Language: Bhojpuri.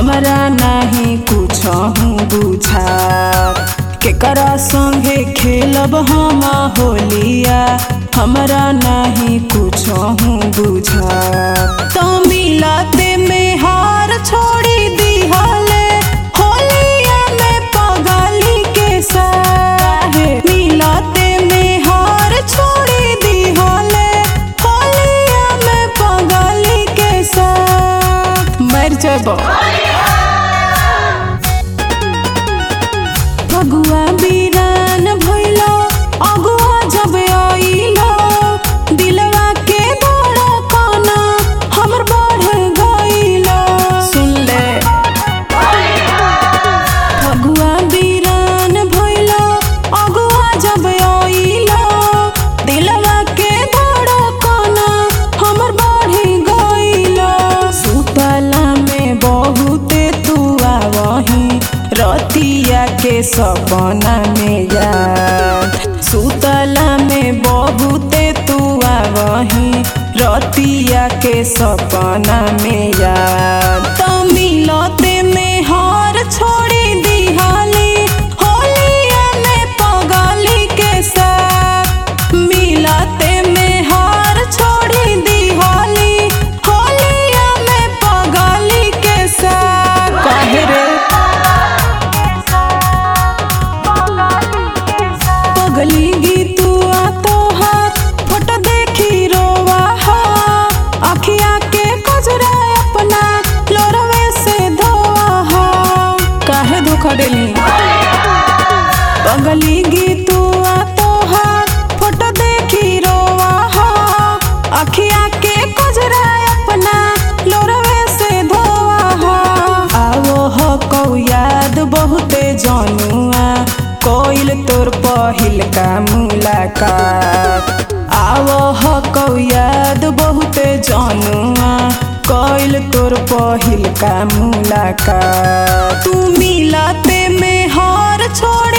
हमरा नाही कुछ बुझा केकरा संगे खेलब हम होलिया हमरा नाही कुछ बुझा तो मिलते में हार छोड़ी दिहले होलिया में पगली के साहे मिलते में हार छोड़ी दिहले होलिया में पगली के साथ मर जब फगुआ बीरान भइलो अगुआ जब आइलो दिलवा के धड़कन हमर बढ़ गइलो सुन ले फगुआ बीरान भइलो अगुआ जब आइलो दिलवा के धड़कन हमर बढ़ गइलो सुतला में बहुते तू आवही रतिया के सपना में याद सुतला में बहुते तू आवही रतिया के सपना में याद तो मिलते में हार छोड़ी दिहाली होलिया में पगली के साथ मिलते में हार छोड़ी दिहाली होलिया में पगली के साथ काहे रे पगली गीतुआ तोहार फोटो देखी रोवा हा अखिया के कजरा अपना लोरवे से धोवा हा काहे धोखा देली पगली गीतुआ तोहार फोटो देखी रोवा हा अखिया के कजरा अपना लोरवे से धोवा हा आवो हो कौ याद बहुते जनुआ कोइल तोर पहिल का मुलाकात आवो हो कौ याद बहुते जनुआ कोइल तोर पहिल का मुलाकात तू मिलते में हार छोड़